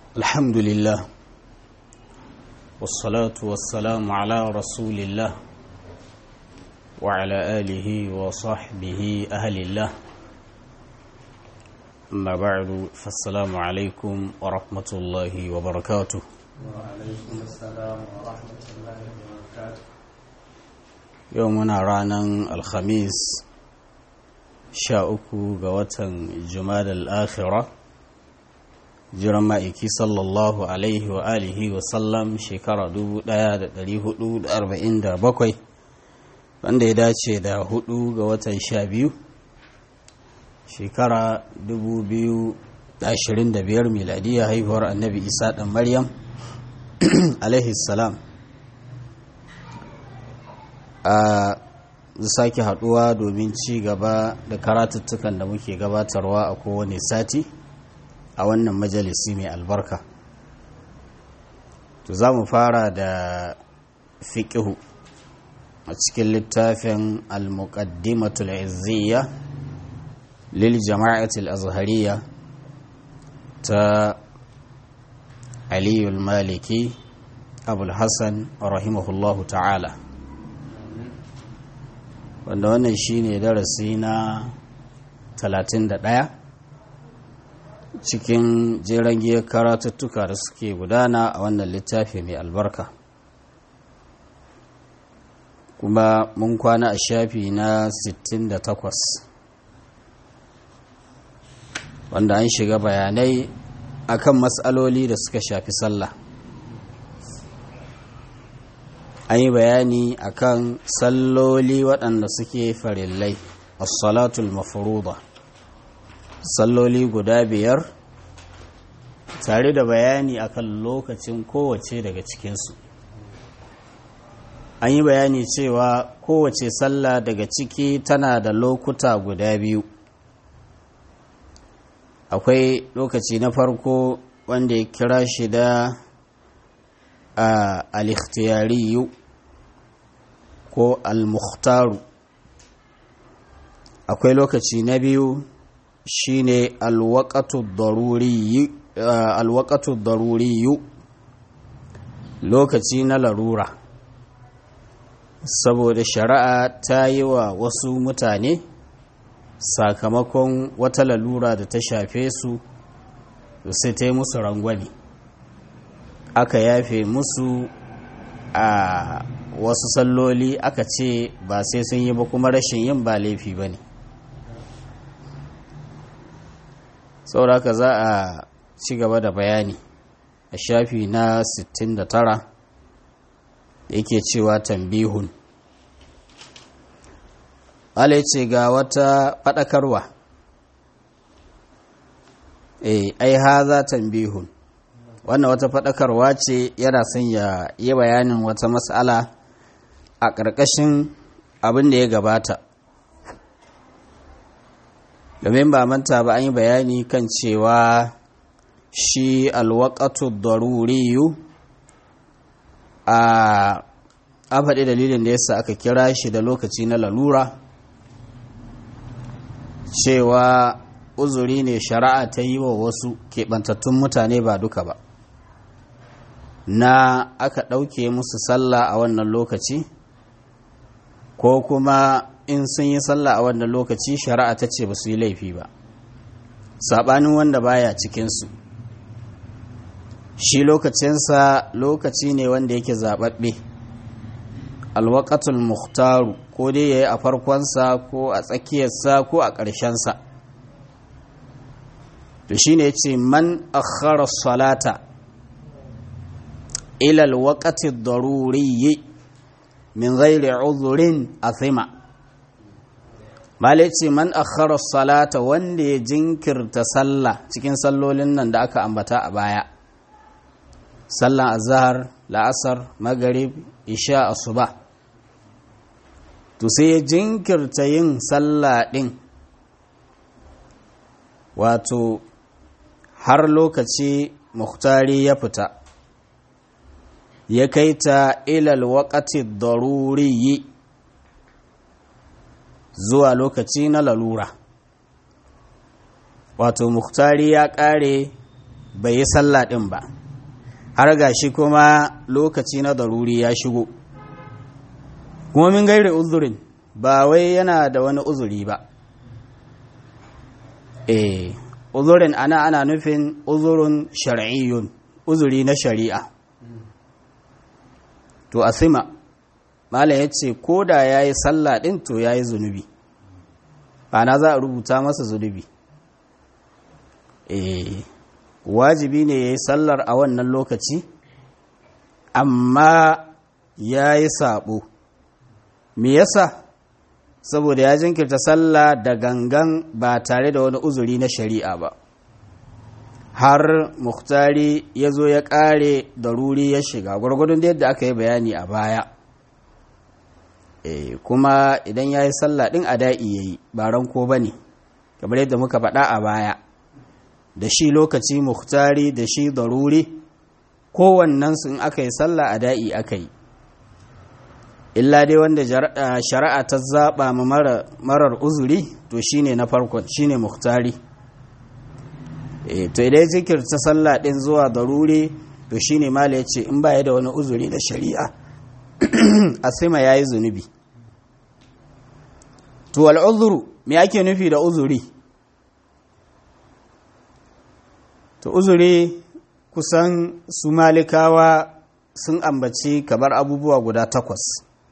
الحمد لله والصلاة والسلام على رسول الله وعلى آله وصحبه أهل الله أما بعد فالسلام عليكم ورحمة الله وبركاته وعليكم السلام ورحمة الله وبركاته يومنا رانا الخميس شاءكو قوة جمال الآخرة jiran ma'aiki sallallahu alaihi wa alihi wa sallam shekara 1447 wanda ya dace da hudu ga watan sha biyu shekara 2025 miladiyya haihuwar annabi isa ɗan maryam alaihi salam a sake haduwa domin ci gaba da karatuttukan da muke gabatarwa a kowane sati a wannan majalisi mai albarka to za mu fara da fiƙihu a cikin littafin al-muqaddimatul izziya lil jama'atul azhariya ta aliyul maliki abul hassan rahimahullahu ta'ala wanda wannan shine darasi na 31 cikin jeren giyar karatuttuka da suke gudana a wannan littafi mai albarka kuma mun kwana a shafi na 68 wanda an shiga bayanai akan matsaloli da suka shafi sallah an yi bayani akan salloli waɗanda suke farillai as-salatul mafruḍah salloli guda biyar tare da bayani akan lokacin kowace daga cikinsu an yi bayani cewa kowace sallah daga ciki tana da lokuta guda biyu akwai lokaci na farko wanda ya kira shi da al-ikhtiyariyu ko al-mukhtaru akwai lokaci na biyu shine alwaqatu daruriyu lokaci na larura saboda shari'a ta yi wa wasu mutane sakamakon wata lalura da ta shafe su sai ta yi musu rangwani aka yafe musu a wasu salloli aka ce ba sai sun yi ba kuma rashin yin ba laifi ba ne sauraka za a ci gaba da bayani a shafi na 69 yake cewa tambihun ala ce ga wata faɗakarwa eh ai haza tambihun wannan wata faɗakarwa ce yana son ya yi bayanin wata matsala a ƙarƙashin abin da ya gabata domin ba manta ba an yi bayani kan cewa shi alwakatu daruriyu a an faɗi dalilin da yasa aka kira shi da lokaci na lalura cewa uzuri ne shari'a ta yi wa wasu keɓantattun mutane ba duka ba na aka ɗauke musu sallah a wannan lokaci ko kuma in sun yi sallah a wannan lokaci shari'a ta ce ba su yi laifi ba saɓanin wanda baya cikinsu shi lokacinsa lokaci ne wanda yake zaɓaɓɓe alwakatul muhtaru ko dai ya yi a farkonsa ko a tsakiyarsa ko a ƙarshensa to shi ne ce man akhara salata ilal waƙati daruriyi min ghairi uzurin athima Malai ce man akhara salata wanda ya jinkirta sallah cikin sallolin nan da aka ambata a baya. Sallan azhar, la'asar, magharib, isha, asuba. To sai ya jinkirta yin sallah din. Wato har lokaci muhtari ya fita. Ya kai ta ilal waqati daruriyi zuwa lokaci na lalura wato muktari ya ƙare bai yi sallah ɗin ba har ga shi kuma lokaci na daruri ya shigo kuma min gairi uzurin ba wai yana da wani uzuri ba eh uzurin ana ana nufin uzurin shar'iyyun uzuri na shari'a to asima mala ya ce ko da ya yi sallah ɗin to ya yi zunubi ana za a rubuta masa zunubi eh wajibi ne ya yi sallar a wannan lokaci amma ya yi saɓo me yasa saboda ya jinkirta sallah da gangan ba tare da wani uzuri na shari'a ba har muktari ya zo ya ƙare da ruri ya shiga gwargwadon da yadda aka yi bayani a baya e, kuma idan ya yi sallah ɗin a da'i ya yi ba ranko ba ne kamar yadda muka faɗa a baya da shi lokaci muktari da shi daruri kowannensu in aka yi sallah a da'i aka yi illa dai wanda shari'a ta zaɓa ma marar uzuri to shine na farkon shine muktari e, to idan zikirta sallah ɗin zuwa daruri to shine mala ya ce in baya da wani uzuri na shari'a asima ya yi zunubi to al'uzuru me ake nufi da uzuri to uzuri kusan su malikawa sun ambaci kamar abubuwa guda takwas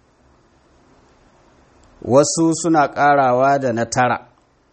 wasu suna karawa da na tara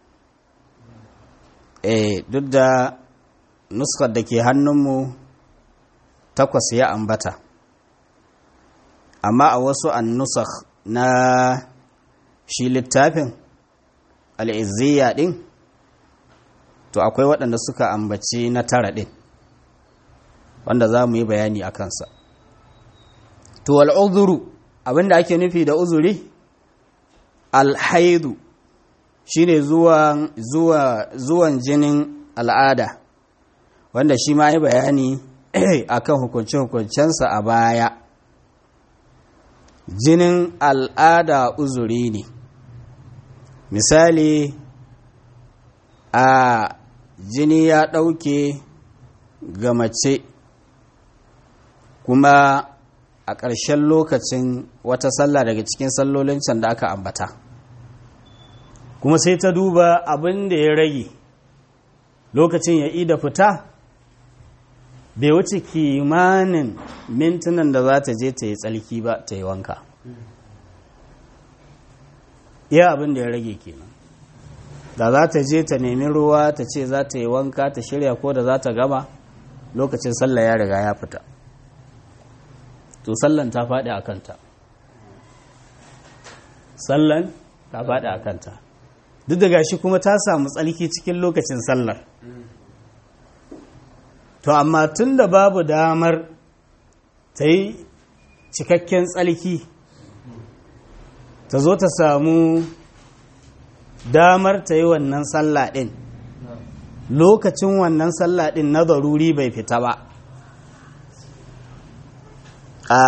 e duk da nuskar da ke hannunmu takwas ya ambata amma a wasu annusakh na shi littafin al'izziya ɗin to akwai waɗanda suka ambaci na tara ɗin wanda za mu yi bayani a kansa to al'uzuru abinda ake nufi da uzuri alhaidu shine zuwan zuwan jinin al'ada wanda shi ma yi bayani akan hukunce-hukuncensa a baya jinin al'ada uzuri ne misali a jini ya ɗauke ga mace kuma a ƙarshen lokacin wata sallah daga cikin sallolin can da aka ambata kuma sai ta duba abin da ya rage lokacin ya ida fita bai wuce kimanin mintunan da za ta je ta yi tsalki ba ta yi wanka iya abin da ya rage kenan da za ta je ta nemi ruwa ta ce za ta yi wanka ta shirya ko da za ta gama lokacin sallah ya riga ya fita to sallan ta faɗi a kanta sallan ta faɗi a kanta duk da gashi kuma ta samu tsalki cikin lokacin sallar to amma tun da babu damar ta yi cikakken tsalki ta zo ta samu damar ta yi wannan sallah ɗin lokacin wannan sallah ɗin na zaruri bai fita ba a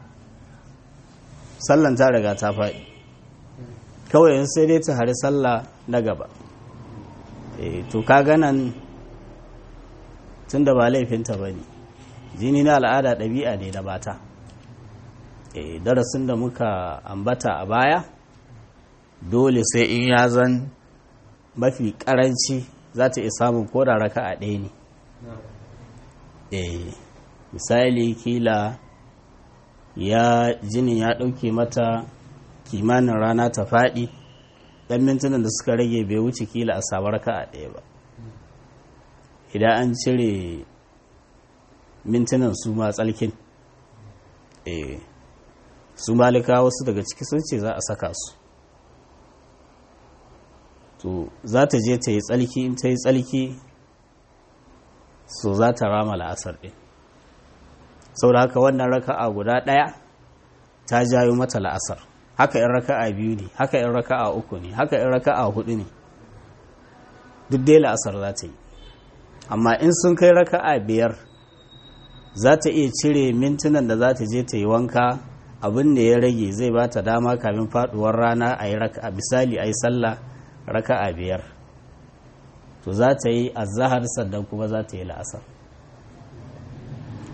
sallan ta riga ta faɗi kawai yin sai dai ta hari sallah na gaba to ka ganan tun da ba laifinta ba ne jini na al'ada ɗabi'a ne da bata darasin da muka ambata a baya dole sai in ya zan mafi karanci za ta iya samun koda raka a ɗaya ne misali kila ya jinin ya ɗauke mata kimanin rana ta faɗi ɗan mintunan da suka rage bai wuce kila a samu raka a ɗaya ba idan an cire mintunan su ma tsalkin su malika wasu daga ciki sun ce za a saka su to za ta je ta yi tsalki in ta yi tsalki so za ta rama la'asar ɗin saboda haka wannan raka'a guda ɗaya ta jayo mata la'asar haka in raka'a biyu ne haka in raka'a uku ne haka in raka'a hudu ne duk dai la'asar za ta yi amma in sun kai raka'a biyar za ta iya cire mintunan da za ta je ta yi wanka abin da ya rage zai ba ta dama kamin faduwar rana a yi raka'a misali a yi sallah raka'a biyar to za ta yi azahar sannan kuma za ta yi la'asar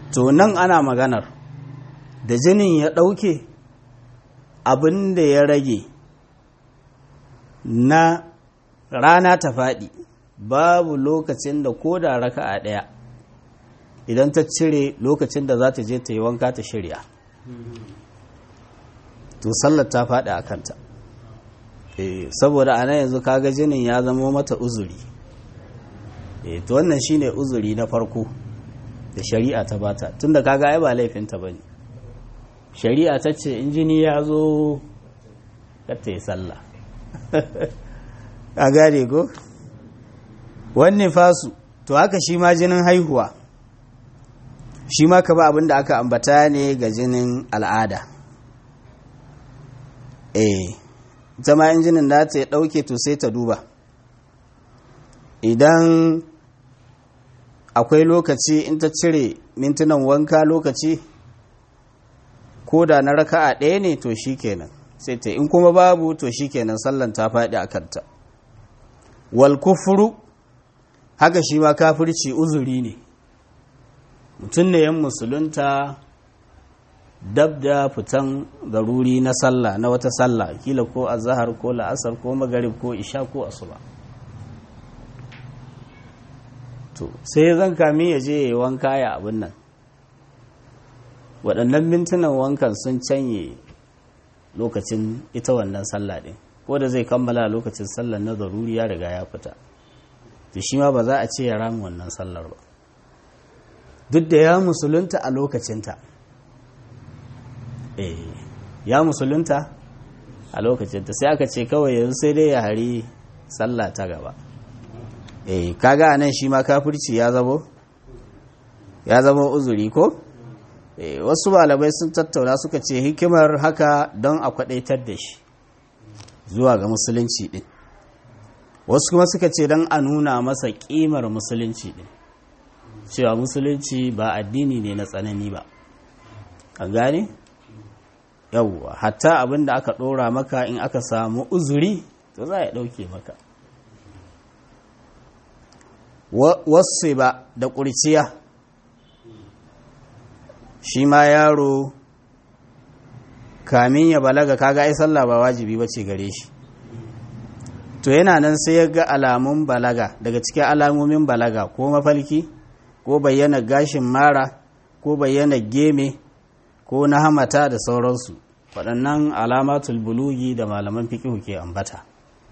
to nan ana maganar da jinin ya ɗauke abin da ya rage na rana ta faɗi babu lokacin da ko da raka a ɗaya idan ta cire lokacin da za ta je ta yi wanka ta shirya to sallar ta faɗi a kanta saboda ana yanzu kaga jinin ya zama mata uzuri to wannan shine uzuri na farko da shari'a ta bata tunda kaga ai ba laifinta bane shari'a ta ce in jini ya zo ta yi sallah a gane ko wannan fasu to haka shi ma jinin haihuwa shi ma ka ba abin da aka ambata ne ga jinin al'ada eh ita ma injinin da ta ɗauke to sai ta duba idan akwai lokaci in ta cire mintunan wanka lokaci ko da na raka'a ɗaya ne to shi kenan sai ta in kuma babu to shi kenan sallan ta faɗi a kanta wal kufuru haka shi ma kafirci uzuri ne mutum ne yan musulunta dab da fitan garuri na sallah na wata sallah kila ko azahar ko la'asar ko magarib ko isha ko asuba to sai zan kami ya je ya yi wanka ya abin nan waɗannan mintunan wankan sun canye lokacin ita wannan sallah ɗin ko da zai kammala lokacin sallar na zaruri ya riga ya fita to shi ma ba za a ce ya rami wannan sallar ba duk da ya musulunta a lokacinta ya musulunta a lokacinta sai aka ce kawai yanzu sai dai ya hari sallah ta gaba eh kaga anan shi ma kafirci ya zabo ya zama uzuri ko eh wasu malamai sun tattauna suka ce hikimar haka don a kwadaitar da shi zuwa ga musulunci din wasu kuma suka ce don a nuna masa kimar musulunci din cewa musulunci ba addini ne na tsanani ba an gane yawwa hatta abin da aka ɗora maka in aka samu uzuri to za a ɗauke maka wasu ba da ƙurciya shi ma yaro kamin ya balaga kaga ai sallah ba wajibi ba ce gare shi to yana nan sai ya ga alamun balaga daga cikin alamomin balaga ko mafalki ko bayyana gashin mara ko bayyana geme ko na hamata da sauransu waɗannan alamatul bulugi da malaman fikihu ke ambata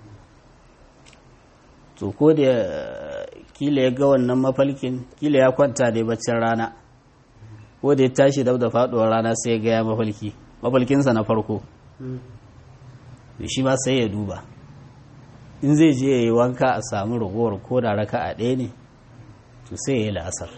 to ko da kila ya ga wannan mafalkin kila ya kwanta da baccin rana ko da ya tashi dab da faɗuwar rana sai ya ga ya mafalki mafalkinsa na farko da shi ma sai ya duba in zai je ya yi wanka a samu ragowar ko da raka a ɗaya ne to sai ya yi la'asar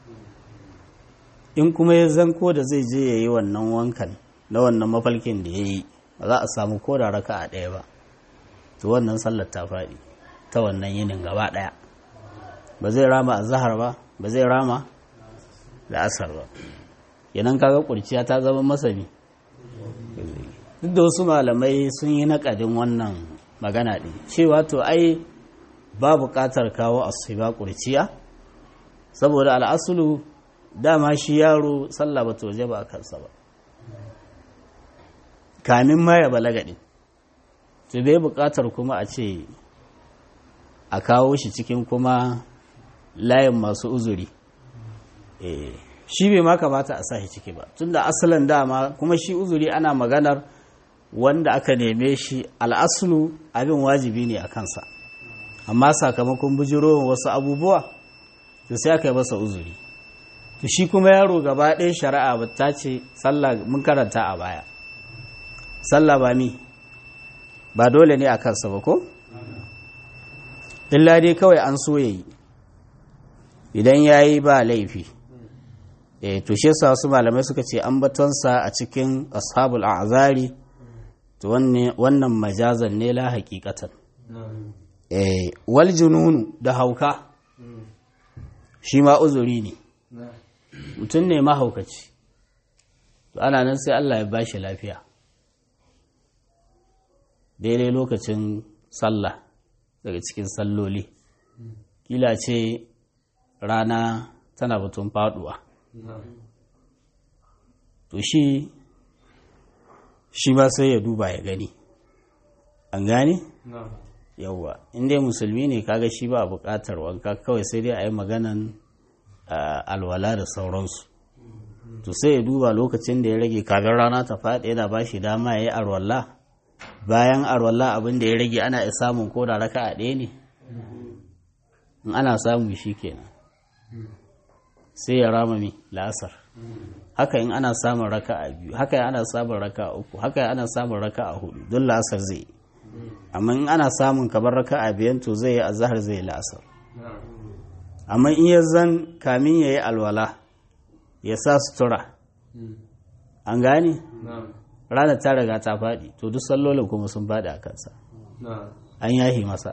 in kuma ya zanko da zai je ya yi wannan wankan na wannan mafalkin da ya yi ba za a samu ko da raka a ɗaya ba to wannan sallar ta faɗi ta wannan yinin gaba ɗaya ba zai rama a zahar ba ba zai rama da asar ba yanan kaga kurciya ta zama masani duk da wasu malamai sun yi naƙadin wannan magana ɗin cewa to ai ba buƙatar kawo asuba kurciya saboda al'asulu dama shi yaro sallah ba waje ba a kansa ba kamin ma ya balaga ɗin to bai buƙatar kuma a ce a kawo shi cikin kuma layin masu uzuri shi bai ma kamata a sa shi ciki ba tunda asalin dama kuma shi uzuri ana maganar wanda aka neme shi al'asulu abin wajibi ne a kansa amma sakamakon bujiro wasu abubuwa to sai aka yi masa uzuri to shi kuma yaro gaba ɗaya shari'a ba ta ce sallah mun karanta a baya sallah ba mi ba dole ne a kansa ba ko illa dai kawai an so yayi idan yayi ba laifi eh to shi yasa wasu malamai suka ce an batonsa a cikin ashabul a'zari to wannan majazan ne la haqiqatan eh wal jununu da hauka shi ma uzuri ne mutum ne mahaukaci to ana nan sai Allah ya bashi lafiya daidai lokacin sallah daga cikin salloli kila ce rana tana batun faduwa to shi shi ma sai ya duba ya gani an gane yawwa inda musulmi ne kaga shi ba buƙatar wanka kawai sai dai a yi maganan alwala da sauransu to sai ya duba lokacin da ya rage kafin rana ta faɗi yana ba shi dama ya yi arwalla bayan arwalla abin da ya rage ana iya samun ko da raka a ɗaya ne in ana samu shi kenan sai ya rama mi la'asar haka in ana samun raka a biyu haka in ana samun raka a uku haka in ana samun raka a hudu don la'asar zai amma in ana samun kamar raka a biyan to zai yi azahar zai la'asar amma in ya zan kamin ya yi alwala ya sa sutura an gane ranar ta riga ta faɗi to duk sallolin kuma sun faɗi a kansa an yahi masa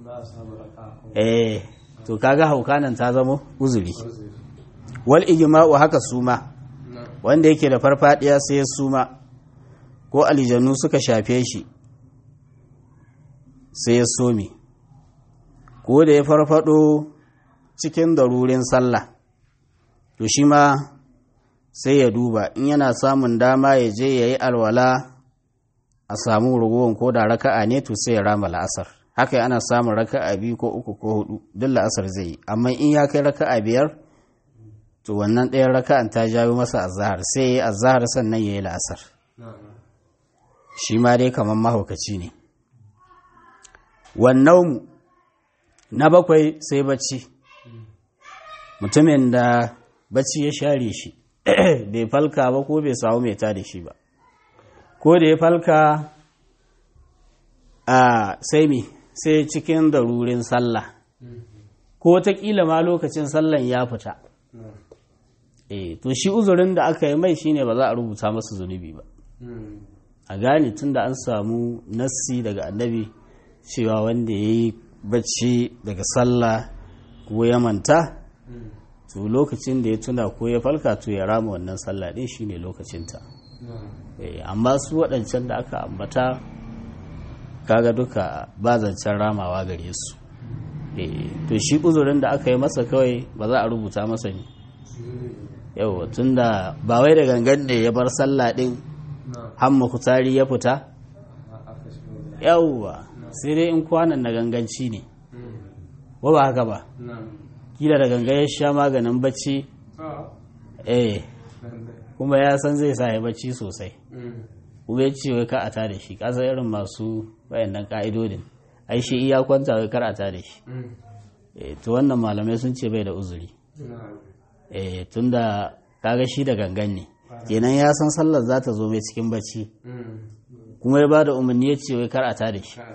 eh to kaga haukanan ta zama uzuri wal ijma'u haka suma wanda yake da farfadiya sai ya suma ko aljanu suka shafe shi sai ya some ko da ya farfado cikin darurin sallah to shi ma sai ya duba in yana samun dama ya je ya yi alwala a samu ragowar ko da raka'a ne to sai ya rama la'asar haka ana samun raka'a biyu ko uku ko hudu duk la'asar zai yi amma in ya kai raka'a biyar to wannan ɗayan raka'an ta jawo masa azahar sai ya yi azahar sannan ya yi la'asar shi ma dai kamar mahaukaci ne wannan na bakwai sai bacci mutumin da bacci ya share shi bai falka ba ko bai samu mai ta da shi ba ko da ya falka a sai mi sai cikin darurin sallah ko wataƙila ma lokacin sallan ya fita e to shi uzurin da aka yi mai shine ba za a rubuta masa zunubi ba a gane tun da an samu nassi daga annabi cewa wanda ya yi bacci daga sallah ko ya manta to lokacin da ya tuna ko ya falka to ya rama wannan sallah ɗin shine lokacinta amma su waɗancan da aka ambata kaga duka ba zancen ramawa gare su to shi uzurin da aka yi masa kawai ba za a rubuta masa ne yau tun da ba wai da gangan ne ya bar sallah ɗin hamma kutari ya fita yauwa sai dai in kwanan na ganganci ne wa ba haka ba kila da ganga ya sha maganin bacci eh kuma ya san zai sa ya bacci sosai kuma ya ce wai ka a da shi kasa irin masu wayannan ka'idodin ai shi iya kwanta wai kar a da shi eh to wannan malamai sun ce bai da uzuri eh tunda kaga shi da gangan ne kenan ya san sallar za ta zo mai cikin bacci kuma ya ba da umarni ya ce wai kar a da shi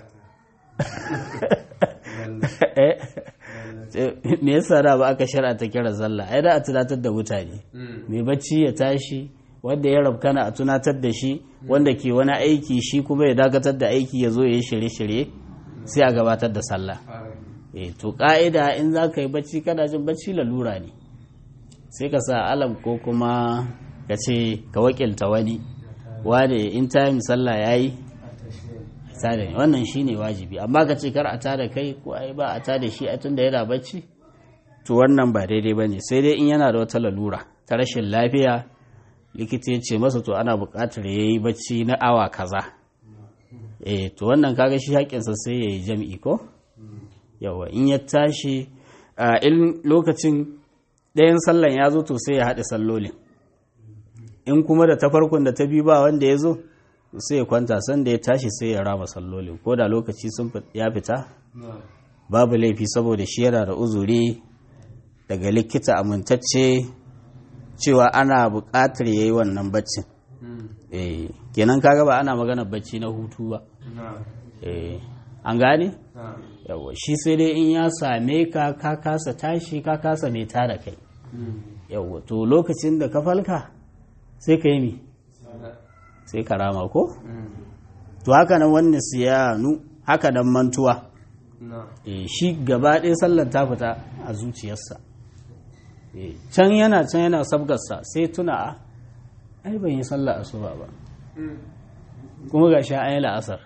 me yasa da ba aka shara ta kira sallah ai da a tunatar da mutane mai bacci ya tashi wanda ya rabkana a tunatar da shi wanda ke wani aiki shi kuma ya dakatar da aiki ya zo ya yi shirye-shirye sai a gabatar da sallah eh to ka'ida in za ka yi bacci kana jin bacci lalura ne sai ka sa alam ko kuma ka ce ka wakilta wani wane in time sallah ya yi tada wannan shine wajibi amma ka ce kar a tada kai ko ai ba a tada shi a tunda yana bacci to wannan ba daidai bane sai dai in yana da wata lalura ta rashin lafiya likita ya ce masa to ana buƙatar yayi bacci na awa kaza eh to wannan kaga shi haƙinsa sai yayi jam'i ko yawa in ya tashi in lokacin ɗayan sallan ya zo to sai ya haɗe sallolin in kuma da ta farkon da ta biyu ba wanda ya zo sai ya kwanta sanda ya tashi sai ya rama sallolin ko da lokaci sun ya fita babu laifi saboda shi yana da uzuri daga likita amintacce cewa ana buƙatar ya yi wannan baccin kenan kaga ba ana magana bacci na hutu ba an gane yawa shi sai dai in ya same ka ka kasa tashi ka kasa mai tara kai yawa to lokacin da ka falka sai ka yi mi sai ka rama ko to haka nan wani siyanu haka nan mantuwa shi gaba ɗaya sallar ta fita a zuciyarsa can yana can yana sabgarsa sai tuna a ai ban yi sallar asuba ba kuma ga sha ayi la'asar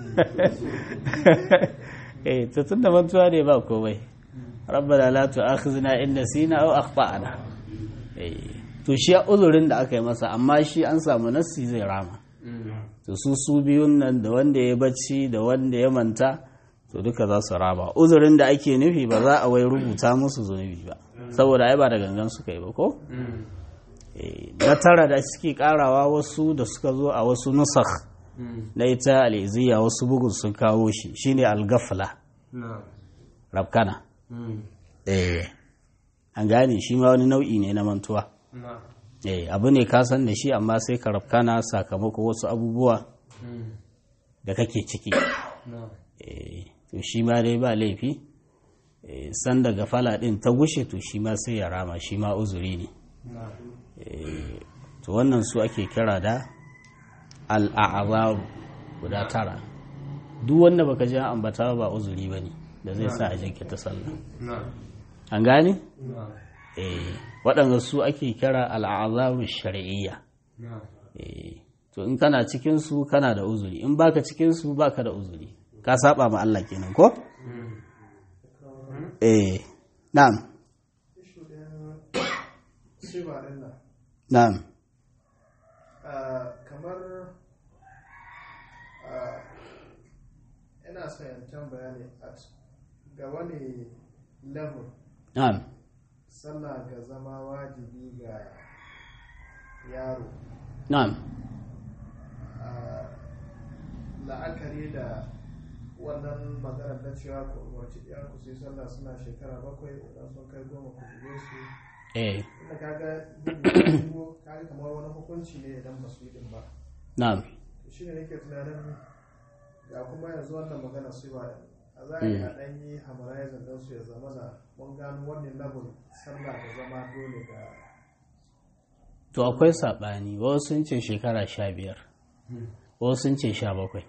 eh to tunda mantuwa ne ba komai rabbana la tu'akhizna in nasina aw akhtana eh to shi uzurin da aka yi masa amma shi an samu nassi zai rama to su su biyun nan da wanda ya bacci da wanda ya manta to duka za su rama uzurin da ake nufi ba za a wai rubuta musu zunubi ba saboda ai ba da gangan suka yi ba ko na tara da suke karawa wasu da suka zo a wasu nusakh na ita al'iziya wasu bugun sun kawo shi shine al-gafla rabkana eh an gane shi ma wani nau'i ne na mantuwa eh abu ne ka san da shi amma sai ka rabkana sakamako wasu abubuwa da kake ciki eh to shi ma dai ba laifi san daga fala din ta gushe to shi ma sai ya rama shi ma uzuri ne to wannan su ake kira da al'azaru guda tara duk wanda baka ji ambata ba uzuri ba ne da zai sa a jinkirta sallah an gane? eh waɗanda su ake kira al'azaru shari'iyya to in kana cikinsu kana da uzuri in baka cikinsu baka da uzuri ka saba ma Allah kenan ko? eh na'am na'am kamar ina son yancan bayani ga wani level na'am sallah ga zama wajibi ga yaro na'am la'akari da wannan maganar na cewa ku umarci ɗiyar ku sai sallah suna shekara bakwai idan sun kai goma ku buge su eh inda kaga bugu kaga kamar wani hukunci ne idan ba su yi din ba na'am shi ne nake tunanin ga kuma yanzu wannan magana su ba a za a yi a ɗan yi harmonizing don su ya zama da mun gano wannan level sallah da zama dole ga to akwai saɓani wasu sun ce shekara sha biyar wasu sun ce sha bakwai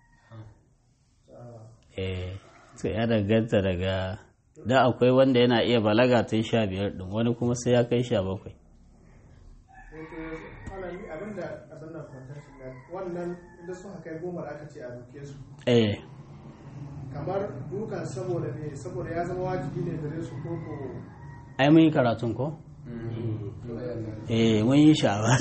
eh sai ya danganta daga da akwai wanda yana iya balaga ta sha biyar ɗin wani kuma sai ya kai sha bakwai abinda abin nan kwantar shiga wannan inda suka kai goma aka ce a duke su eh kamar dukan saboda ne saboda ya zama wajibi ne gare su ko ko ai mun yi karatun ko eh mun yi sha'awa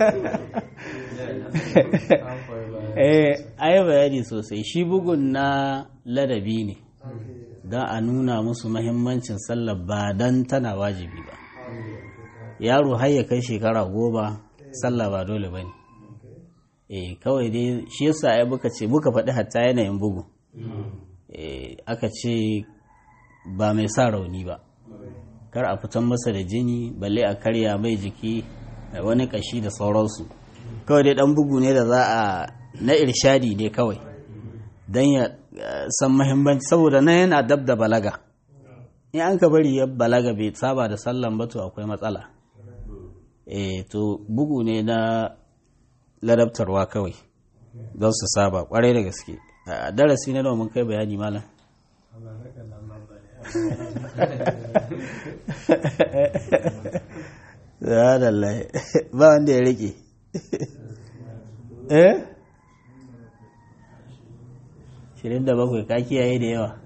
eh ai bayani sosai shi bugun na ladabi ne don a nuna musu mahimmancin sallar ba don tana wajibi ba yaro har ya kai shekara goma sallah ba dole ba ne eh kawai dai shi yasa ai muka ce muka faɗi hatta yanayin bugu eh aka ce ba mai sa rauni ba kar a fitan masa da jini balle a karya mai jiki da wani kashi da sauransu kawai dai dan bugu ne da za a na irshadi ne kawai don ya san mahimmanci saboda nan yana dab da balaga in an ka bari ya balaga bai saba da sallan ba to akwai matsala eh to bugu ne na ladabtarwa kawai don su saba kwarai da gaske a darasi na nawa mun kai bayani malam Subhanallah ba wanda ya rike eh 27 ka kiyaye da yawa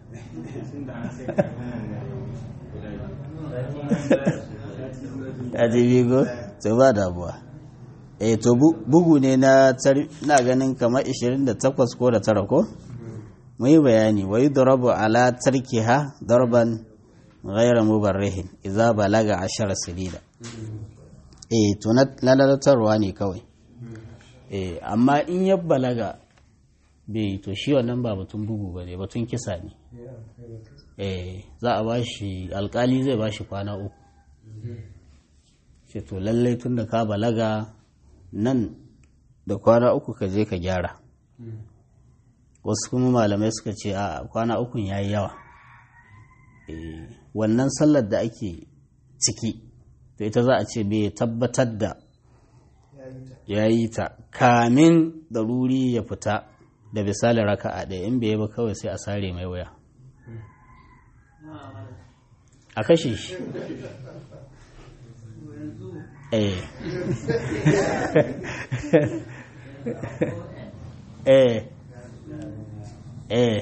ta ji bigo to ba damuwa eh to bugu ne na na ganin kamar 28 ko da tara ko mu yi bayani wa yudrabu ala tarkiha darban ghayra mubarrihin idza balaga 10 sinina eh to na lalatarwa ne kawai eh amma in ya balaga bai to shi wannan ba batun bugu ba ne batun kisa ne eh za a bashi alkali zai bashi kwana uku ce to lallai tun da ka balaga nan da kwana uku ka je ka gyara wasu kuma malamai suka ce a kwana ukun ya yi yawa wannan sallar da ake ciki to ita za a ce bai tabbatar da ya yi ta kamin daruri ya fita da misali raka a ɗaya in bai ba kawai sai a sare mai waya a kashe shi eh eh eh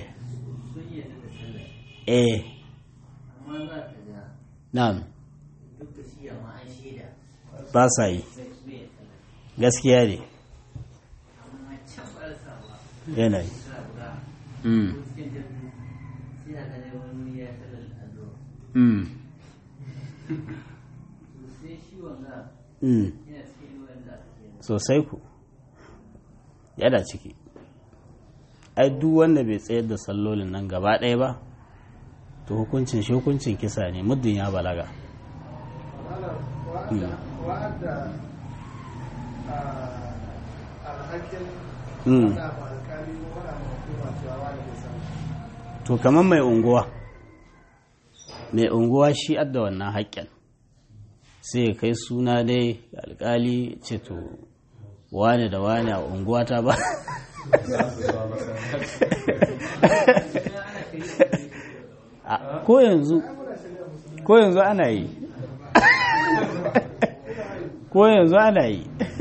eh na'am duk da shi amma an shaida ba sa yi gaskiya ne yanayi mm. mm. mm. sosai ku yana ciki ai duk wanda bai tsayar da sallolin nan gaba ɗaya ba to hukuncin shi hukuncin kisa ne muddin ya balaga wa'adda alhakin Mm. wada ma alkali ko wada ma hukuma cewa wani bai san to kamar mai unguwa mai unguwa shi adda wannan haƙƙin sai ya kai suna dai ga alƙali ce to wane da wane a unguwa ta ba A- ko yanzu ko yanzu ana yi ko yanzu ana yi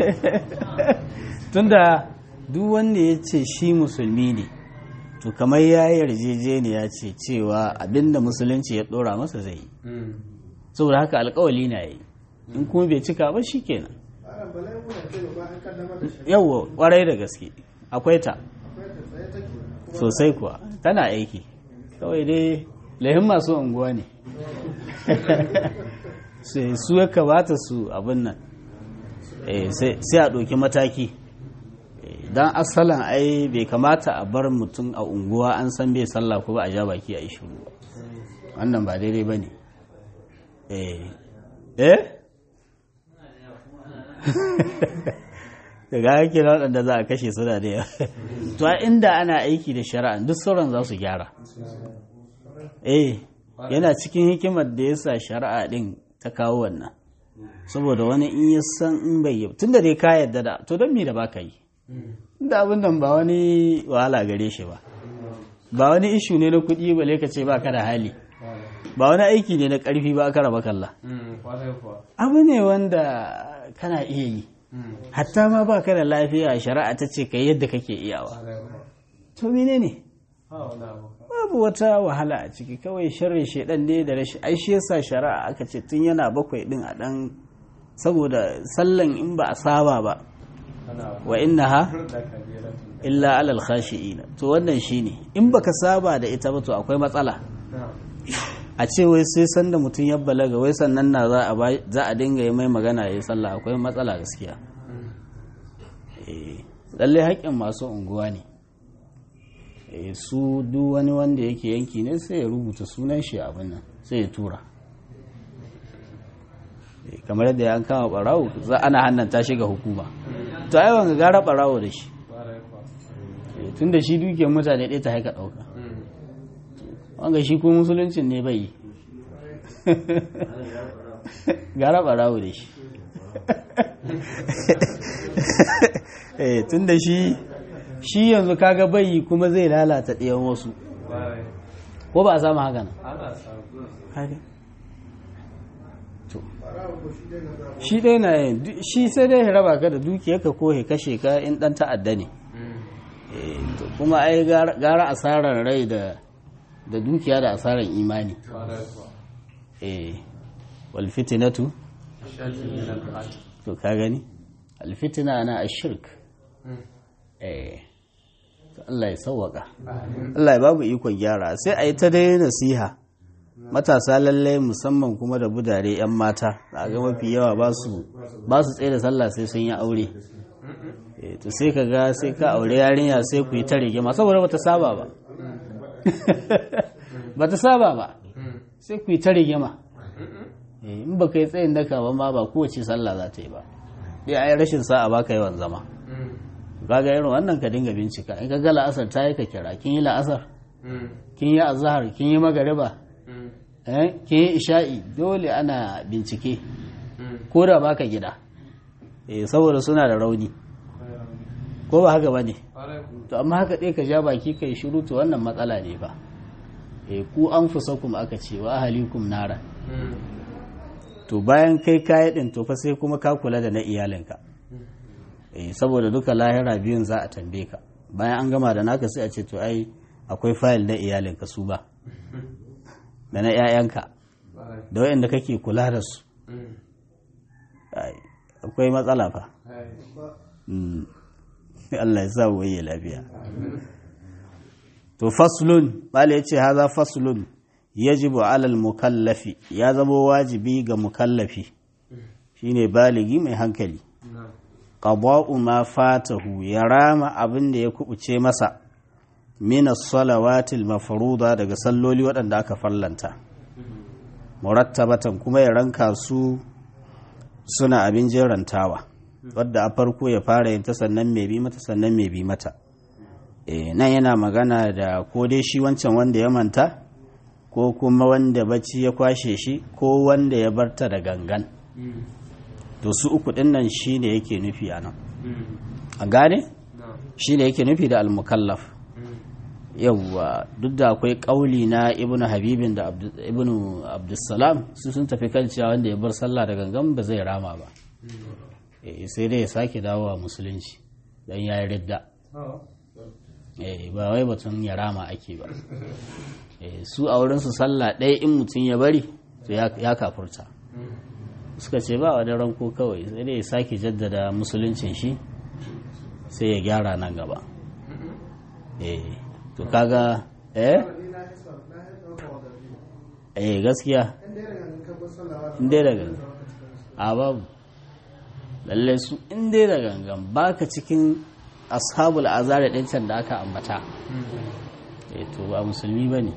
tunda duk wanda ya ce shi musulmi ne to kamar ya yi yarjejeniya ce cewa abinda musulunci ya dora masa zai yi saboda haka alkawali na yi in kuma bai cika ba shi kenan ana balai muna ce ba an kaddamar da shi yawwa kwarai da gaske akwai ta akwai ta tsaye take kuma sosai kuwa tana aiki kawai dai lahin masu unguwa ne sai su ya kamata su abin nan Eh, sai sai a ɗauki mataki don asalan ai bai kamata a bar mutum a unguwa an san bai sallah ko ba a ja baki a yi shiru ba wannan ba daidai ba ne eh eh daga ake na waɗanda za a kashe suna da yawa to a inda ana aiki da shari'a duk sauran za su gyara eh yana cikin hikimar da ya sa shari'a ɗin ta kawo wannan saboda wani in ya san in bai yi tun da dai ka yadda da to don me da baka yi inda abin nan ba wani wahala gare shi ba ba wani ishu ne na kuɗi ba ka ce ba ka da hali ba wani aiki ne na ƙarfi ba aka raba kalla abu ne wanda kana iya yi hatta ma ba ka da lafiya shari'a ta ce ka yadda kake iyawa to mene ne babu wata wahala a ciki kawai sharri shaidan ne da rashin ai shi yasa shari'a aka ce tun yana bakwai din a dan saboda sallan in ba a saba ba wa innaha illa alal khashi'ina to wannan shine in baka saba da ita ba to akwai matsala a ce wai sai sanda mutum ya balaga wai sannan na za a ba- za a dinga yi mai magana ya yi sallah akwai matsala gaskiya Eh, lallai haƙƙin masu unguwa ne Eh, su duk wani wanda yake yanki ne sai ya rubuta sunan shi abin nan sai ya tura Eh, kamar yadda an kama barawo za ana hannanta shi ga hukuma to ai wanga gara barawo da shi Eh, tun da shi dukiyar mutane ɗaya ta haika ɗauka wanga shi ko musuluncin ne bai yi gara barawo da shi eh tun da shi shi yanzu kaga bai yi kuma zai lalata ɗayan wasu ko ba a samu haka nan Haka. to farawa ko shi dai na zama shi dai na yin du- shi sai dai ya raba ka da dukiyarka ko ya kashe ka in dan ta'adda ne Eh, to kuma ai gara gara asarar rai da da dukiya da asarar imani eh wal fitnatu to ka gani al fitna na ashirk eh to Allah ya sauwaka Allah ya babu ikon gyara sai a yi ta dai nasiha matasa lalle musamman kuma da budare 'yan mata a ga mafi yawa ba su ba su tsaye da sallah sai sun yi aure Eh, to sai ka ga sai ka aure yarinya sai ku yi ta rigima saboda bata saba ba bata saba ba sai ku yi ta rigima Eh, in baka yi tsayin daka ba ma ba kowace sallah za ta yi ba dai ai rashin sa'a baka yawan zama kaga irin wannan ka dinga bincika in ka ga la'asar ta yi ka kira kin yi la'asar kin yi azhar kin yi magariba eh kin yi isha'i dole ana bincike ko da baka gida eh saboda suna da rauni ko ba haka bane to amma haka dai ka ja baki kai shiru to wannan matsala ne ba eh ku anfusakum aka ce wa ahlikum nara to bayan kai kayi din to fa sai kuma ka kula da na iyalinka eh saboda duka lahira biyun za a tambaye ka bayan an gama da naka sai a ce to ai akwai fayil na iyalinka su ba da na 'ya'yanka da waɗanda kake kula da su Ai, akwai matsala fa Hai. Mm. Allah ya sa waye lafiya to faslun bala yace haza faslun yajibu alal mukallafi ya zama wajibi ga mukallafi shine baligi mai hankali Na'am. qada'u ma fatahu ya rama abin da ya kubuce masa min as-salawatil mafruda daga salloli waɗanda aka farlanta murattabatan kuma ya ranka su suna abin jerantawa wadda a farko ya fara yin ta sannan mai bi mata sannan mai bi mata e, nan yana magana da ko dai shi wancan wanda ya manta ko kuma wanda bacci ya kwashe shi ko wanda ya barta da gangan Mm. to su uku ɗin nan shi ne yake nufi a nan Mm. a gane Na'am. shi ne yake nufi da almukallaf Mm. yawwa duk da akwai ƙauli na ibnu habibin da Abdu- ibnu abdussalam su sun tafi kan cewa wanda ya bar sallah da gangan ba zai rama ba Eh, sai dai ya sake dawowa musulunci don ya yi ridda Oh. Eh, ba wai batun ya rama ake ba Eh, su a wurinsu sallah ɗaya in mutum ya bari to ya ya kafurta Mm. suka ce ba wani ranko kawai sai dai ya sake jaddada musuluncin shi sai ya gyara nan gaba eh to kaga eh ni na yi son na yi ɗauka wa garbi eh gaskiya in dai daga kan bar sallah in dai daga a babu lalle su in dai da gangan baka cikin ashabul azari ɗin can da aka ambata eh to ba musulmi bane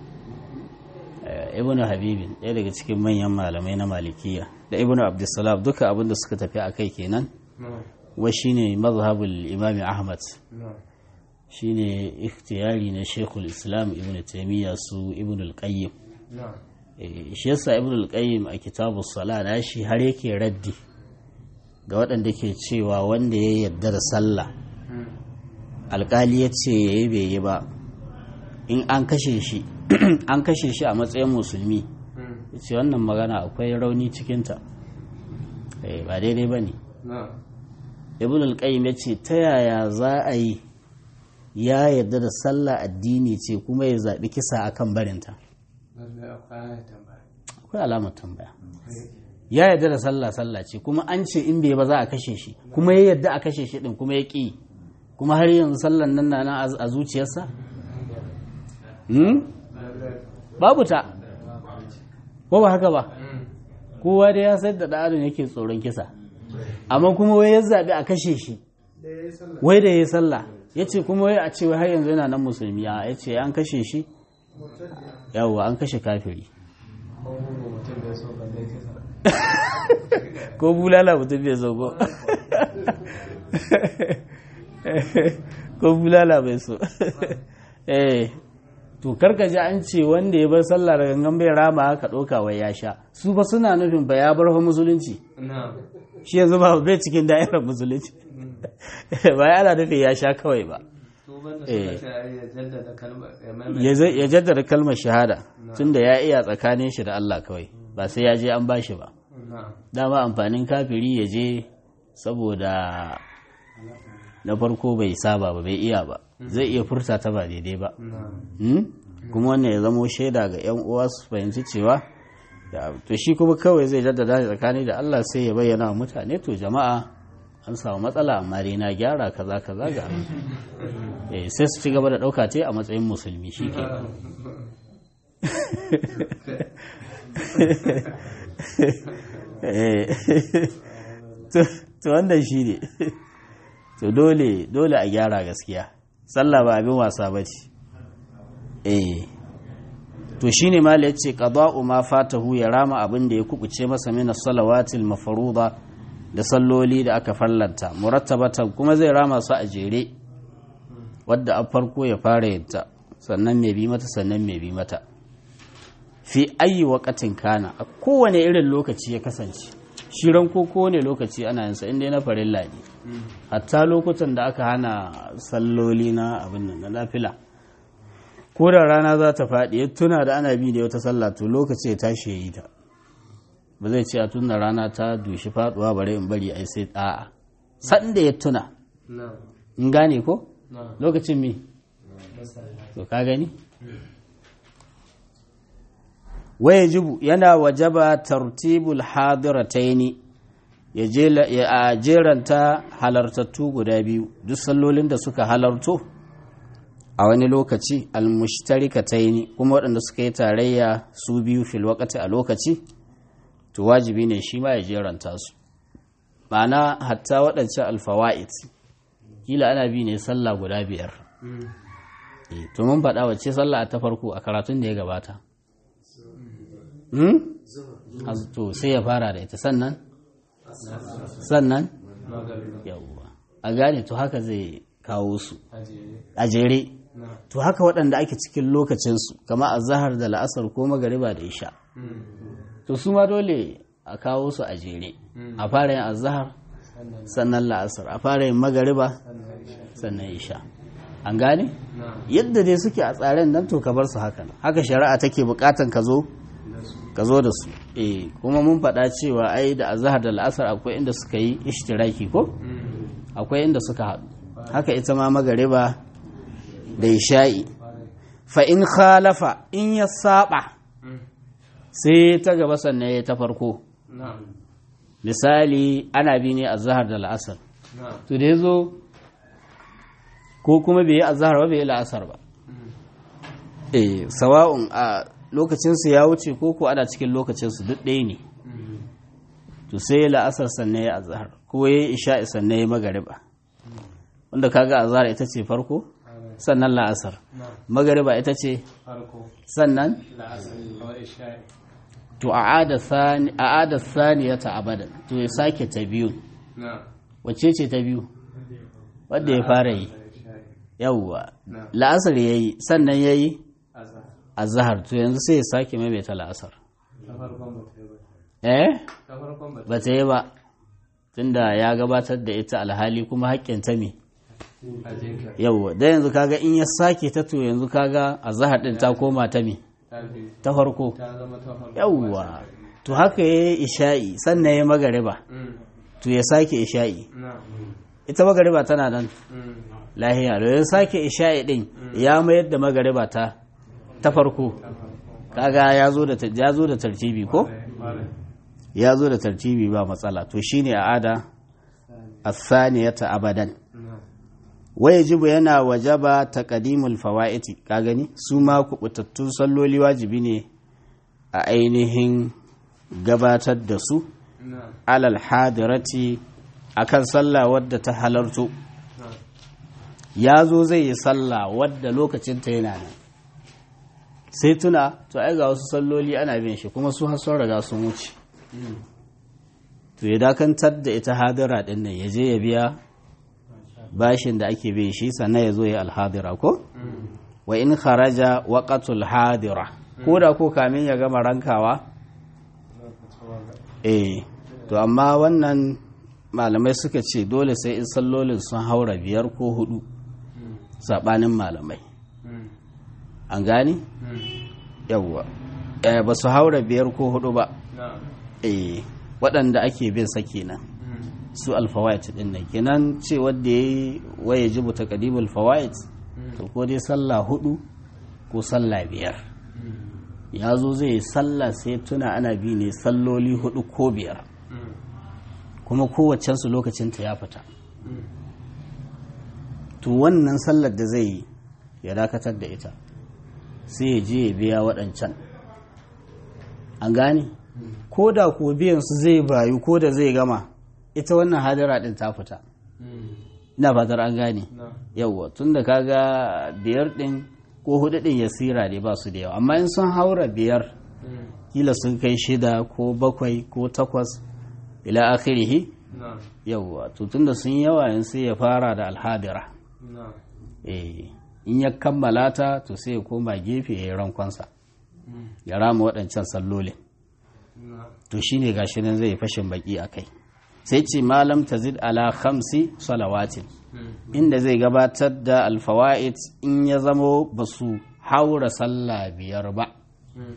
Eh, ibnu habibin ɗaya daga cikin manyan malamai na malikiya da ibnu abdussalam duka abinda suka tafi a kai kenan Na'am. wa shine mazhabul imami ahmad Na'am. shine ikhtiyari na shekul islam ibn taimiyya su ibn al-qayyim Na'am. Eh, shi yasa ibn al-qayyim a kitabu sala na shi har yake raddi ga waɗanda ke cewa wanda ya yarda da sallah Mm. alkali ya ce ya yi bai yi ba in an kashe shi an kashe shi a matsayin musulmi Mm. ya ce wannan magana akwai rauni cikinta Eh, ba daidai ba ne Na'am. ibn al-qayyim ya ce ta yaya za a yi ya yarda da sallah addini ce kuma ya zaɓi kisa akan barinta Lallai akwai tambaya. akwai alamar tambaya ya yarda da sallah sallah ce kuma an ce in bai ba za a kashe shi kuma ya yarda a kashe shi din kuma ya ƙi kuma har yanzu sallan nan na nan a zuciyarsa Hmm? babu ta ko ba haka ba Mm. kowa da ya sayar da ɗan adam yake tsoron kisa amma kuma wai ya zaɓi a kashe shi da ya yi sallah wai da ya yi sallah ya ce kuma wai a ce wai har yanzu yana nan musulmi a ya ce an kashe shi mutum da yawwa an kashe kafiri Ko mutum bai so balle kisa. ko bulala mutum bai so ko ko bulala bai so eh to karka ji an ce wanda ya bar sallah da gangan bai rama ka ɗauka wai ya sha su ba suna nufin ba ya bar fa musulunci Na'am. shi yanzu ba bai cikin da'irar musulunci ba ya ana nufin ya sha kawai ba Tuban da Eh. suka ce ya jaddada kalmar ya ya maimaita. zai- ya jaddada kalmar shahada tunda ya iya tsakanin shi da Allah kawai ba sai ya je an bashi ba Na'am. dama amfanin kafiri ya je saboda na farko bai saba ba bai iya ba zai iya furta ta ba daidai ba Na'am. Hmm? kuma wannan ya zamo shaida ga 'yan uwa su fahimci cewa da to shi kuma kawai zai jaddada shi tsakani da Allah sai ya bayyana wa mutane to jama'a an samu matsala amma dai na gyara kaza kaza ga eh sai su ci gaba da ɗauka ce a matsayin musulmi shi ke Eh, to to wannan shi ne to dole dole a gyara gaskiya sallah ba abin wasa ba ce eh to shine ma ya ce qada'u ma fatahu ya rama abin da ya kubuce masa min as-salawatil mafruḍa da salloli da aka fallanta murattabatan kuma zai rama su a jere wadda a farko ya fara yadda sannan mai bi mata sannan mai bi mata fi ayi waqatin kana a kowane irin lokaci ya kasance shi ranko kowane lokaci ana yin sa inda na farilla ne hatta lokutan da aka hana salloli na abin nan na nafila ko da rana za ta faɗi ya tuna da ana bi da wata sallah to lokaci ya tashi ya yi ta ba zai ce a tun da rana ta dushi faɗuwa bare in bari ai sai a'a san da ya tuna Na'am. in gane ko Na'am. lokacin mi to ka gani waya jibu yana wajaba tartibul hadirataini ya jela- ya a jeranta halartattu guda biyu duk sallolin da suka halarto a wani lokaci almushtarikataini kuma waɗanda suka yi tarayya su biyu fil waqti a lokaci to wajibi ne shi ma ya jeranta su ma'ana hatta waɗancan alfawa'id kila ana bi ne sallah guda biyar Eh, to mun faɗa wacce sallah ta farko a karatun da ya gabata hmm? Az- to sai ya fara da ita sannan sannan yawwa a gane to haka zai kawo su a jere to haka waɗanda ake cikin lokacinsu kama a zahar da la'asar ko magariba da isha to su ma dole a kawo su a jere a fara yin azahar sannan la'asar a fara yin magariba sannan isha an gane yadda dai suke a tsaren nan to ka bar su haka haka shari'a take bukatan ka zo ka zo da su eh kuma mun faɗa cewa ai da azhar da la'asar akwai inda suka yi ishtiraki ko akwai inda suka haɗu haka ita ma magariba da isha'i fa in khalafa in ya saba sai ta gaba sannan ya ta farko misali ana bi ne azhar da la'asar to da yazo ko kuma bai yi azhar ba bai yi la'asar ba eh sawa'un a lokacinsu ya wuce ko ko ana cikin lokacinsu duk ɗaya ne to sai la'asar sannan ya azhar ko ya yi isha'i sannan ya magariba wanda kaga azhar ita ce farko sannan la'asar magariba ita ce farko sannan la'asar kawai isha'i to a'ada sani a'ada saniyata abadan to ya sake ta biyu na wacce ce ta biyu wanda ya fara yi isha'i yawwa na la'asar yayi sannan yayi azhar azhar to yanzu sai ya sake maimaita la'asar ta farkon ba ta yi ba eh ta farkon ba ta ba ta yi ba tunda ya gabatar da ita alhali kuma haƙƙin ta me yi a jinkir yawwa da yanzu kaga in ya sake ta to yanzu kaga azhar din ta koma ta me ta biyu ta farko ta zama ta farko yawwa to haka yayi isha'i sannan ya magariba Mm, to ya sake isha'i na ita magariba tana nan Mm, lahiya da ya sake isha'i din ya mayar da magariba ta ta farko ta farko kaga ya zo da ta- ya zo da tartibi ko Ƙwarai. ya zo da tartibi ba matsala to shine a'ada as-saniyata abadan na wajibu yana wajaba taqdimul fawaiti ka gani su ma kubutattun salloli wajibi ne a ainihin gabatar da su na alal hadirati akan sallah wadda ta halarto na ya zo zai yi sallah wadda lokacinta yana nan sai tuna to ai ga wasu salloli ana bin shi kuma su har sun riga sun wuce Mm, to ya dakantar da ita hadira din nan ya je ya biya bashin da ake bin shi sannan ya zo ya alhadira ko mm, wa in kharaja waqatul hadira ko da ko kamin ya gama rankawa lokacin wanga. eh to amma wannan malamai suka ce dole sai in sallolin sun haura biyar ko hudu Mm, sabanin malamai mm, an gani mm, yawwa eh, ba su haura biyar ko hudu ba na eh waɗanda ake bin sa kenan Mm, su alfawait din nan kenan ce wanda yayi waye jibu taqdimul fawaid to ko dai sallah hudu ko sallah biyar mm, ya zo zai yi sallah sai tuna ana bi ne salloli hudu ko biyar mm, kuma kowacensu lokacinta ya fita mm, to wannan sallar da zai yi ya dakatar da ita sai ya je ya biya waɗancan an gane ko da ko biyan su zai bayu ko da zai gama ita wannan hadara ɗin ta fita mm, ina fatar an gane na yawwa tun da kaga biyar ɗin ko hudu ɗin ya sira ne ba su da yawa amma in sun haura biyar mm, kila sun kai shida ko bakwai ko takwas ila akhirihi na yawwa to tunda sun yawa in sai ya fara da alhadira na eh in ya kammala ta to sai ya koma gefe ya yi rankonsa mm, ya rama waɗancan sallolin na to shine gashi nan zai fashin baki a kai sai ce malam tazid ala khamsi salawatin mm, inda zai gabatar da alfawa'id in ya zamo ba su haura sallah biyar ba mm,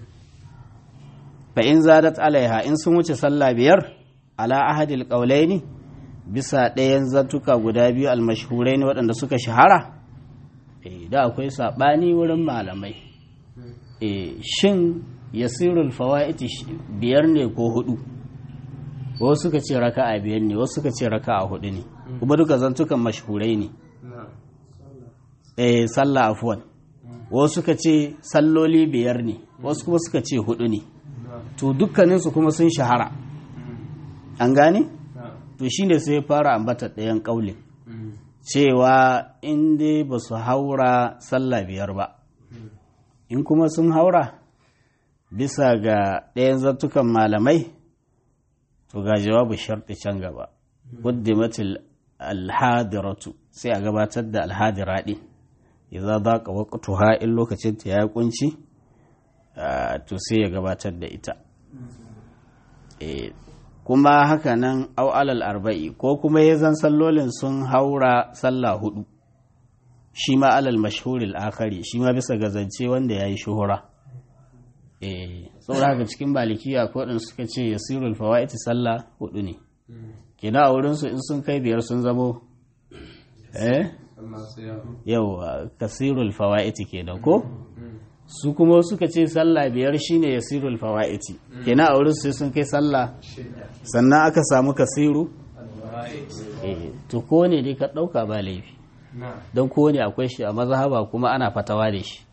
fa in zadat alaiha in sun wuce sallah biyar ala ahadil qaulaini bisa ɗayan zantuka guda biyu almashhurai ne waɗanda suka shahara eh da akwai saɓani wurin malamai eh shin yasirul fawaiti biyar ne ko hudu wasu suka ce raka'a biyar ne wasu suka ce raka'a hudu ne kuma duka zantukan mashhurai ne na eh sallah afwan wasu suka ce salloli biyar ne wasu kuma suka ce hudu ne na to dukkaninsu kuma sun shahara an gane na to shine sai ya fara ambata ɗayan ƙaulin mm, cewa in dai ba su haura sallah biyar ba in kuma sun haura bisa ga ɗayan zartukan malamai to ga jawabu sharɗi can gaba quddimatil alhadiratu sai a gabatar da alhadira ɗin idza daqa waqtuha in lokacin ta ya kunci ah, to sai ya gabatar da ita Eh, kuma haka nan au alal arba'i ko kuma ya zan sallolin sun haura sallah hudu shi ma alal mashhuril akhari shi ma bisa ga zance wanda ya yi shuhura eh saboda haka cikin malikiya ko din suka ce yasirul fawaiti sallah hudu ne kina a wurin su in sun kai biyar sun zamo eh Allah sai ya yau kasirul fawaiti kenan ko su kuma suka ce sallah biyar shine yasirul fawaiti kina a wurin su sai sun kai sallah sannan aka samu kasiru eh to ko ne dai ka dauka ba laifi na don ko ne akwai shi a mazhaba kuma ana fatawa da shi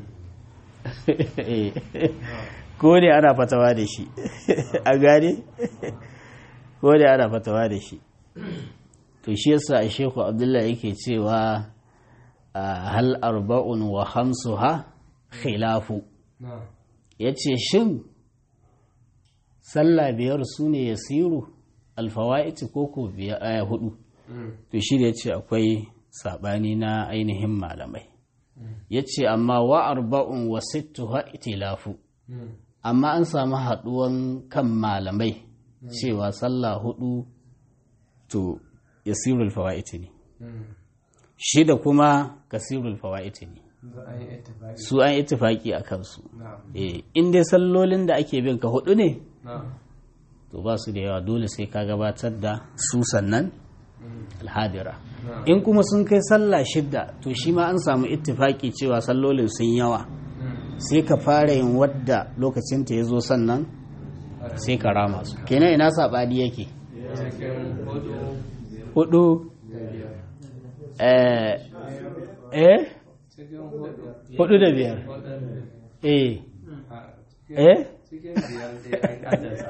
ko ne ana fatawa da shi a gane ko ne ana fatawa da shi to shi yasa a sheku abdullahi yake cewa a hal arba'un wa hamsuha khilafu na ya ce shin sallah biyar su ne ya siru alfawa'iti ko ko biya- aya hudu mm, to shi da ya ce akwai saɓani na ainihin malamai ya ce amma wa arba'un wa sittu itilafu mm, amma an samu haɗuwan kan malamai cewa sallah hudu to yasirul fawa'iti ne mm. shida kuma kasirul fawa'iti ne za a yi ittifaqi su an ittifaki a kansu na eh in dai sallolin da ake bin ka hudu ne na to ba su da yawa dole sai ka gabatar da su sannan mm, alhadira na in kuma sun kai sallah shidda to shi ma an samu ittifaki cewa sallolin sun yawa mm, sai ka fara yin wadda lokacinta ya zo sannan sai ka rama su kenan ina saɓani yake cikin hudu hudu da biyar eh eh cikin hudu hudu da biyar hudu da biyar. eh a cikin eh cikin biyar dai an kaddasa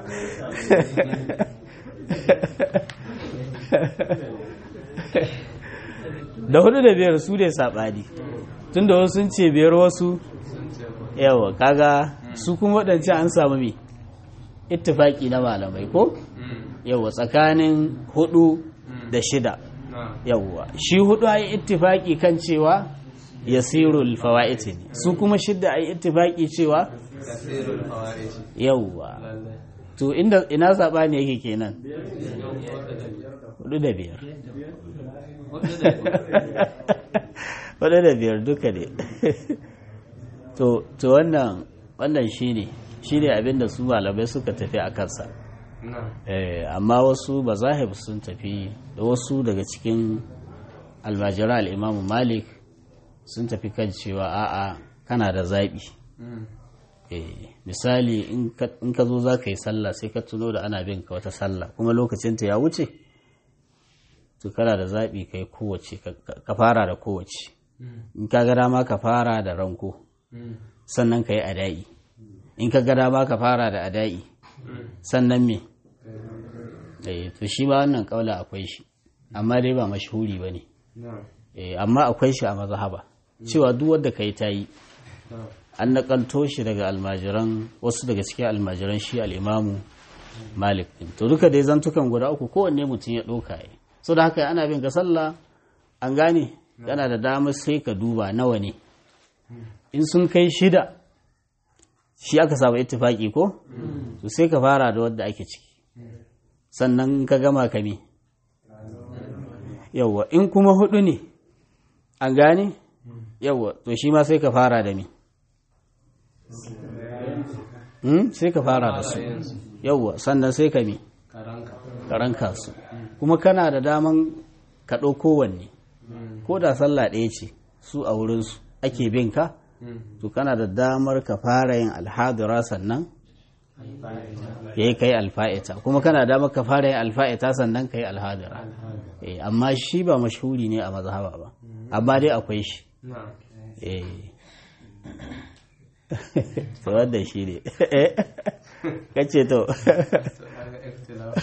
da hudu da biyar su ne saɓani tun da wasu sun ce biyar wasu sun ce hudu yawa kaga su kuma waɗancan an samu me ittifaki na malamai ko mm, yawa tsakanin hudu da shida na yawwa shi hudu ayi ittifaki kan cewa yasirul fawaiti ne su kuma shidda ayi ittifaki cewa kasirul fawaid yawwa lalle to inda ina sabani yake kenan cikin hudu da biyar hudu da biyar hudu da biyar hudu da biyar duka ne to to wannan wannan shine shine abinda su malamai suka tafi a kansa na Eh, amma wasu bazahib sun tafi da wasu daga cikin almajira al'imamu malik sun tafi kan cewa a'a kana da zaɓi mm, Eh, misali in ka- in ka zo za ka yi sallah sai ka tuno da ana bin ka wata sallah kuma lokacinta ya wuce to kana da zaɓi ka yi kowace ka- ka ka fara da kowace mm, in ka ga dama ka fara da ranko mm, sannan ka yi ada'i in ka ga dama ka fara da ada'i mm. sannan me eh to shi ba wannan kaula akwai shi amma dai ba mashhuri bane na eh amma akwai shi a mazhaba cewa duk wanda kai ta yi na an nakalto shi daga almajiran wasu daga cikin almajiran shi al-imamu malik din to duka dai zantukan guda uku kowanne mutum ya ɗauka ya so da haka ana bin ka sallah an gane kana da damar sai ka duba nawa ne in sun kai shida shi aka samu ittifaki ko to sai ka fara da wadda ake ciki sannan ka gama ka me yawwa in kuma hudu ne an gane yawwa to shi ma sai ka fara da me Hmm? sai ka fara da su yawwa sannan sai ka me karanka karanka su kuma kana da daman ka ɗau kowanne mm, ko da sallah ɗaya ce su a wurinsu ake bin ka mm, to kana da damar ka fara yin alhadura sannan ya yi kai alfa'ita kuma kana da ka fara yin alfa'ita sannan ka yi alhadira Eh, amma shi ba mashhuri ne a mazhaba ba amma dai akwai shi na'am eh to wanda shi ne kace to to kaga ikhtilaf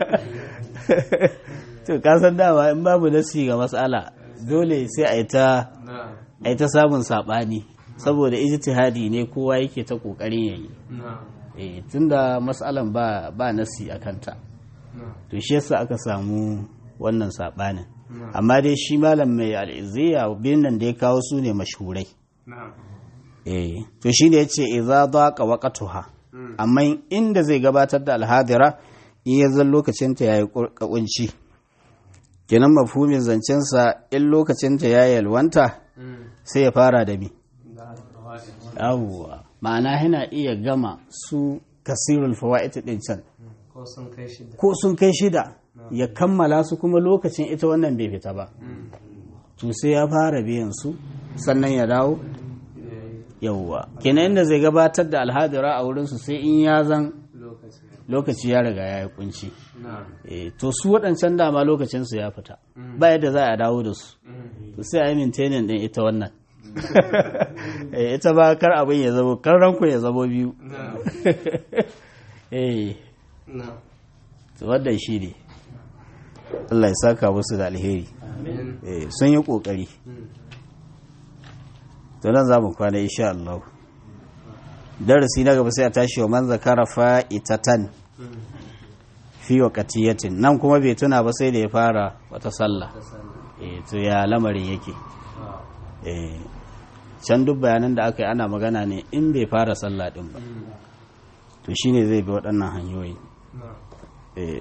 to kasan dama in babu nasi ga matsala dole sai a yi ta na'am a yi ta samun saɓani saboda ijtihadi ne kowa yake ta ƙoƙarin yayi na'am eh tunda matsalan ba ba nasi a kanta na'am to shi yasa aka samu wannan saɓanin na'am amma dai shi malam mai al'izziya biyun nan da ya kawo su ne mashhurai na'am eh to shi ne yace idza daqa waqtuha Mm. amma inda zai gabatar da alhadira in ya zan lokacin ta yayi kunci kenan mafhumin zancen sa in lokacin ta yayi yalwanta Mm. sai ya fara da mi da alfawaid yawwa ma'ana yana iya gama su kasirul fawaid din can ko sun kai shida ko sun kai shida ya kammala su kuma lokacin ita wannan bai fita ba Mm. to sai ya fara biyan su sannan ya dawo yayi yawwa kenan inda zai gabatar da alhadira a wurinsu sai in ya zan lokaci lokaci ya riga ya yi kunci na'am Eh, to su waɗancan dama lokacinsu ya fita Mm. ba yadda za a dawo da su Mm. to sai a yi mintainin ɗin ita wannan Eh, ita ba kar abin ya zabo kar ranku ya zabo biyu na'am eh na'am to wannan shi ne Allah ya saka musu da alheri amin Eh, sun yi ƙoƙari Mm. to nan za mu kwana insha Allah darasi na gaba sai a tashi wa man zakara fa'itatan Mm. fi waqtiyatin nan kuma bai tuna ba sai da ya fara wata sallah ta sani eh to ya lamarin yake Ah. eh can duk bayanan da aka yi ana magana ne in bai fara sallah din ba Mm. to shine zai bi waɗannan hanyoyi na'am eh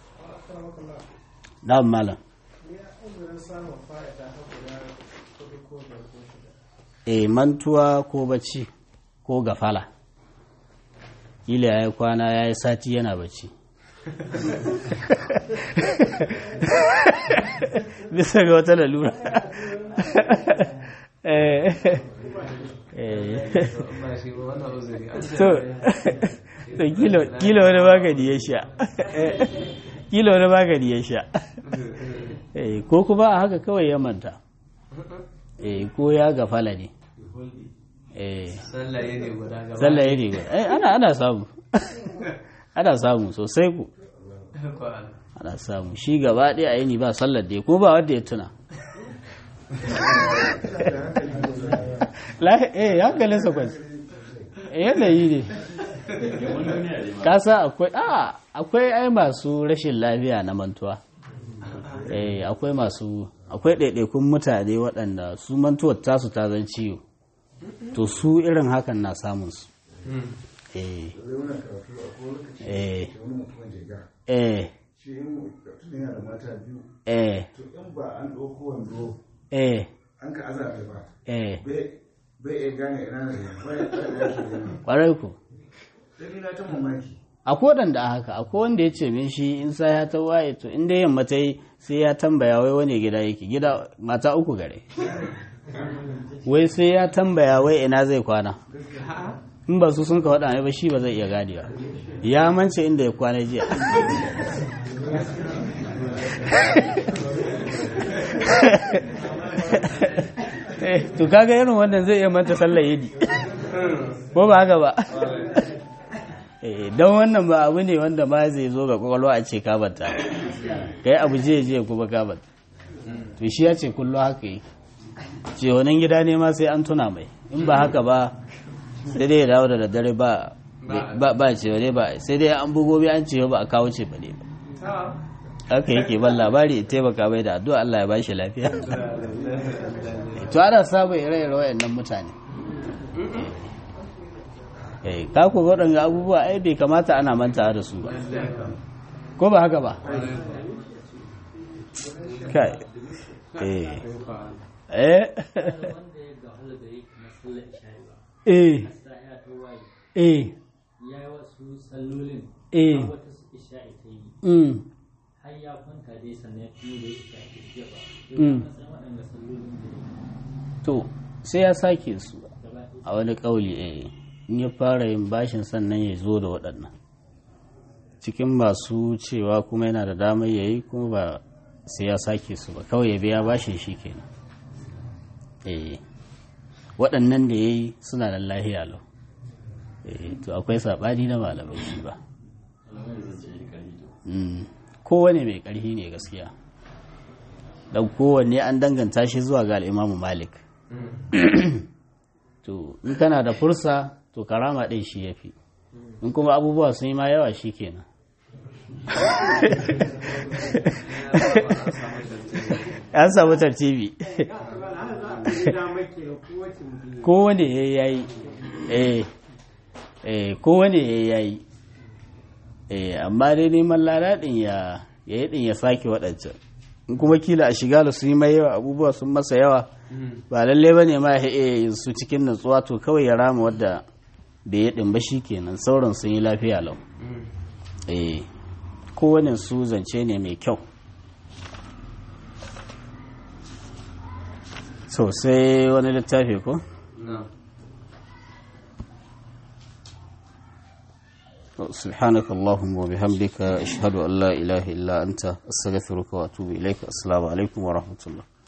da malam ya uzurin samun fa'ida har guda kuɗi ko biyar ko shida eh mantuwa ko bacci ko gafala kila ya yi kwana ya yi sati yana bacci bisa ga wata lalura eh eh ba shi ba wannan uzuri an ce to to kilo kilo wani magani ya sha kilo wani magani ya sha eh ko kuma a haka kawai ya manta eh ko ya gafala ne eh sallah ne guda gaba sallah ya riga eh ana ana samu ana samu sosai ku Ko Allah. ana samu shi gaba ɗaya a yini ba sallar da ya kuma ba wanda ya tuna La- eh hankalinsa kwanci yanayi ne kasa akwai a akwai ai masu rashin lafiya na mantuwa eh akwai masu akwai ɗaiɗaikun mutane waɗanda su mantuwar tasu ta zan ciwo to su irin hakan na samun su Mm. eh zai wani karatu a kowane lokaci eh da wani mutumin jiga eh shi in mutum yana da mata biyu eh to in ba an ɗauko wando eh an ka aza ta ba eh bai bai iya gane ina ne bai bai da yake gani ƙwarai ku sai ni na ta mamaki akwai waɗanda a haka akwai wanda ya ce min shi in sa ya ta waye to in dai yamma ta yi sai ya tambaya wai wani gida yake gida mata uku gare wai sai ya tambaya wai ina zai kwana in ba su sun ka waɗa ne ba shi ba zai iya gane ba ya mance inda ya kwana jiya Eh, to kaga irin wannan zai iya manta sallar yidi ko ba haka ba Eh, don wannan ba abu ne wanda ma zai zo ga kwakwalwa a ce kabanta kai abu je je kuma kabanta to shi ya ce kullum haka yi ce wannan gida ne ma sai an tuna mai in ba haka ba sai dai ya dawo da daddare ba ba ba ce ne ba sai dai an bugo bi an ce ba a kawo ce ba ne ba Ah. haka yake ban labari ya taimaka mai da addu'a Allah ya ba shi lafiya to ana samun ire-ire wayannan mutane eh ka ku waɗanda abubuwa ai bai kamata ana mantawa da su ba ko ba haka ba kai eh eh eh eh ya yi wasu sallolin eh har wata su isha'i ta yi mm har ya kwanta dai sannan ya tuno da isha'i ta yi ba Mm. sai san waɗanda sallolin da ya to sai ya sake su gaba ɗaya a wani ƙauli eh in ya fara yin bashin sannan ya zo da waɗannan cikin masu cewa kuma yana da damar ya yi kuma ba sai ya sake su ba kawai ya biya bashin shi kenan eh waɗannan da ya yi suna da lahiya lau eh to akwai saɓani na malamai shi ba Mm. kowane mai ƙarfi ne gaskiya don kowanne an danganta shi zuwa ga al'imamu malik to in kana da fursa to karama ɗin shi ya fi in kuma abubuwa sun yi ma yawa shi kenan an samu tartibi kowane ya yayi eh eh kowane ya yayi eh amma dai neman ladaɗin ya ya yi ɗin ya sake waɗancan in kuma kila a shiga da su yi mai yawa abubuwa sun masa yawa ba lalle ba ne ma ya iya yin su cikin natsuwa to kawai ya rama wadda bai yi ɗin ba shi kenan sauran sun yi lafiya lau eh kowane su zance ne mai kyau so sai wani littafi ko سبحانك اللهم وبحمدك أشهد أن لا إله إلا أنت أستغفرك وأتوب إليك السلام عليكم ورحمة الله